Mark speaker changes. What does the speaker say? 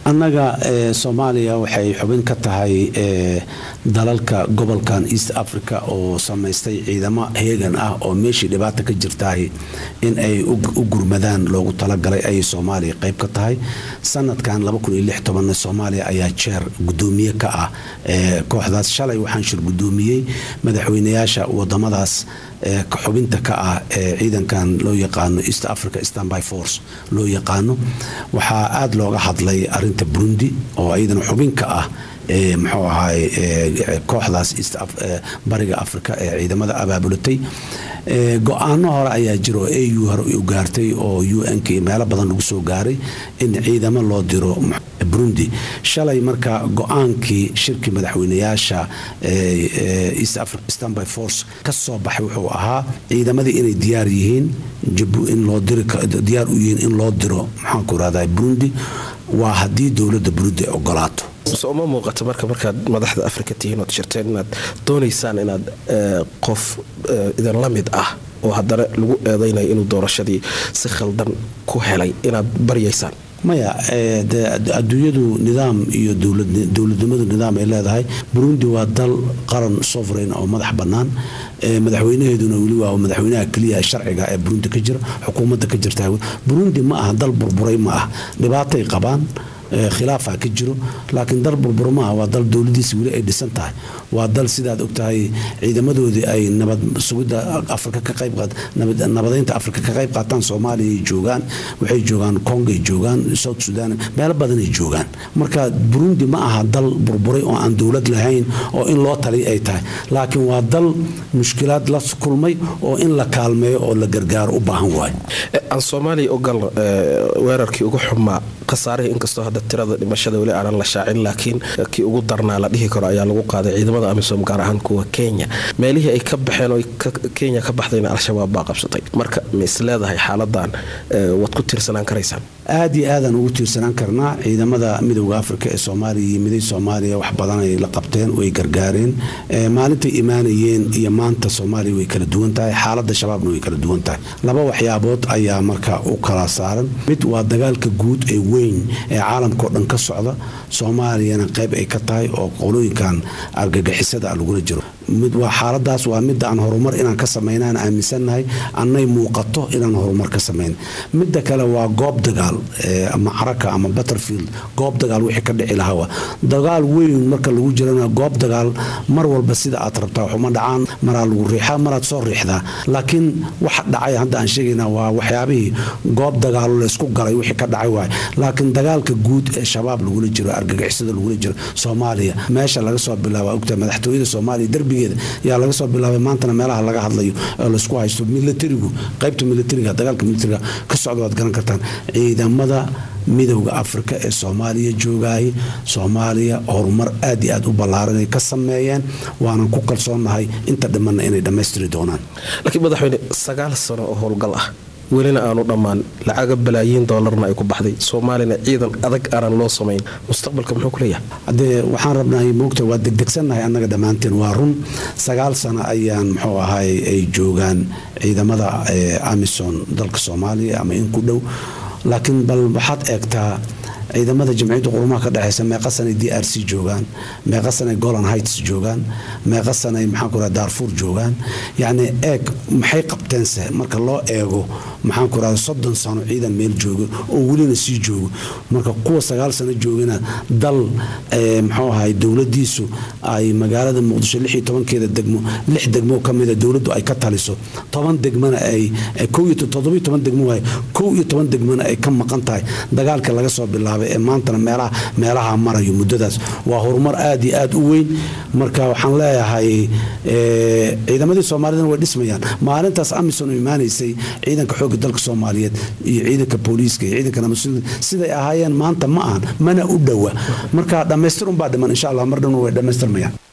Speaker 1: annaga soomaaliya waxay xubin ka tahay dalalka gobolkan east africa oo samaystay ciidamo heegan ah oo meeshii dhibaata ka jirtahay in ay u gurmadaan loogu talagalay ayay soomaaliya qayb ka tahay sanadkan soomaaliya ayaa jeer gudoomiye ka ah kooxdaas shalay waxaan shir gudoomiyey madaxweynayaasha wadamadaas xubinta ka ah ee ciidankan loo yaqaano east africa stanby force loo yaqaano waxaa aada looga hadlay arinta burundi oo iyadana xubin ka ah muxuu ahaay kooxdaas bariga africa ee ciidamada abaabulatay go-aano hore ayaa jira oo au hore u gaartay oo un-k meelo badan lagu soo gaaray in ciidamo loo diro burundi shalay marka go-aankii shirkii madaxweynayaasha east africa stanby force ka soo baxay wuxuu ahaa ciidamadii inay diyaar yihiin in loo diyaar u yihiin in loo diro maxaanku irahdaa burundi waa haddii dowladda burundi ay ogolaato
Speaker 2: so uma muuqato marka markaad madaxda afrika tihiin ood shirteen inaad doonaysaan inaad qof idinla mid ah oo haddana lagu eedaynayo inuu doorashadii si khaldan ku helay inaad baryaysaan
Speaker 1: maya adduunyadu nidaam iyo dowladnimadu nidaam ay leedahay burundi waa dal qaran sovereign oo madax bannaan madaxweynaheeduna weli waa madaxweynaha keliya sharciga ee burundi ka jira xukuumadda ka jirta burundi ma aha dal burburay ma ah dhibaatay qabaan khilaafaa ka jiro laakiin dal burbur maaha waa dal dowladiisa weli ay dhisan tahay waa dal sidaad ogtahay ciidamadoodii ay nabad sugidda afrika ka qayb nabadeynta afrika ka qayb qaataan soomaaliya ay joogaan waxay joogaan kongay joogaan south sudan meelo badanay joogaan marka burundi ma aha dal burburay oo aan dowlad lahayn oo in loo taliy ay tahay laakiin waa dal mushkilaad la kulmay oo in la kaalmeeyo oo la gargaaro u baahan waayo
Speaker 2: aan soomaaliya ogal weerarkii ugu xumaa khasaarihii inkastoo hadda tirada dhimashada weli aanan la shaacin laakiin kii ugu darnaa la dhihi karo ayaa lagu qaaday ciidamada amisom gaar ahaan kuwa kenya meelihii ay ka baxeen oo kenya ka baxdayna al-shabaab baa qabsatay marka ma is leedahay xaaladan waad ku tiirsanaan karaysaan
Speaker 1: aad iyo aadaan ugu tiirsanaan karnaa ciidamada midowda afrika ee soomaaliya iyo miday soomaaliya wax badanay la qabteen way gargaareen maalintay imaanayeen iyo maanta soomaaliya way kala duwan tahay xaalada shabaabna way kala duwan tahay laba waxyaabood ayaa marka u kala saaran mid waa dagaalka guud ee weyn ee caalamkao dhan ka socda soomaaliyana qayb ay ka tahay oo qolooyinkan argagixisada lagula jiro mid waa xaaladaas waa midda aan horumar inaan ka samaynaan aaminsannahay annay muuqato inaan horumar ka samayn midda kale waa goob dagaal ama caraka ama butterfield goob dagaal wixii ka dhici lahaa dagaal weyn marka lagu jirana goob dagaal mar walba sida aad rabtaa waxuma dhacaan maraa lagu riixaa maraad soo riixdaa laakiin waxa dhacay hadda aan sheegaynaa waa waxyaabihii goob dagaalo laysku galay wixii ka dhacay waay laakiin dagaalka guud ee shabaab lagula jiro argagixisada lagula jiro soomaaliya meesha laga soo bilaaba ogta madaxtooyada soomaaliya derbigeeda yaa laga soo bilaabay maantana meelaha laga hadlayo oo laysku haysto militarigu qaybta militariga dagaalka militariga ka socda waad garan kartaan ciidamada midowda afrika ee soomaaliya joogaayay soomaaliya horumar aad iyo aad u ballaaran ay ka sameeyeen waanan ku kalsoonnahay inta dhimanna inay dhammaystiri doonaan
Speaker 2: laakiin madaxweyne sagaal sano oo howlgal ah welina aanu dhammaan lacaga balaayiin doolarna ay ku baxday soomaalina ciidan adag aanan loo samayn mustaqbalka muxuu ku leeyahay
Speaker 1: haddee waxaan rabnahay moogta waa degdegsannahay annaga dhammaanteen waa run sagaal sano ayaan muxuu ahay ay joogaan ciidamada amison dalka soomaaliya ama in ku dhow laakiin bal waxaad eegtaa ciidamada jamciyadda qurumaha ka dhexeysa meeqa sanay d r c joogaan meeqa sanay golan heights joogaan meeqa sanay maxaanku raha daarfuur joogaan yacni eeg maxay qabteense marka loo eego maxaanku rahda soddon sano ciidan meel joogo oo welina sii joogo marka kuwa sagaal sano joogana dal muxuu ahay dowladiisu ay magaalada muqdisho lix iyo tobankeeda degmo lix degmo kamida dowladdu ay ka taliso toban degmana ay kow iyo toddobiyo toban degmo waay kow iyo toban degmana ay ka maqan tahay dagaalka laga soo bilaabay ee maantana meelaha meelaha marayo muddadaas waa horumar aad iyo aad u weyn marka waxaan leeyahay ciidamadii soomaalidana way dhismayaan maalintaas amison u imaanaysay ciidanka xoogga dalka soomaaliyeed iyo ciidanka booliiska iyo ciidanka namasud siday ahaayeen maanta ma ahan mana u dhowa marka dhammaystir unbaa dhiman insha allah mar dhanna way dhammaystirmayaan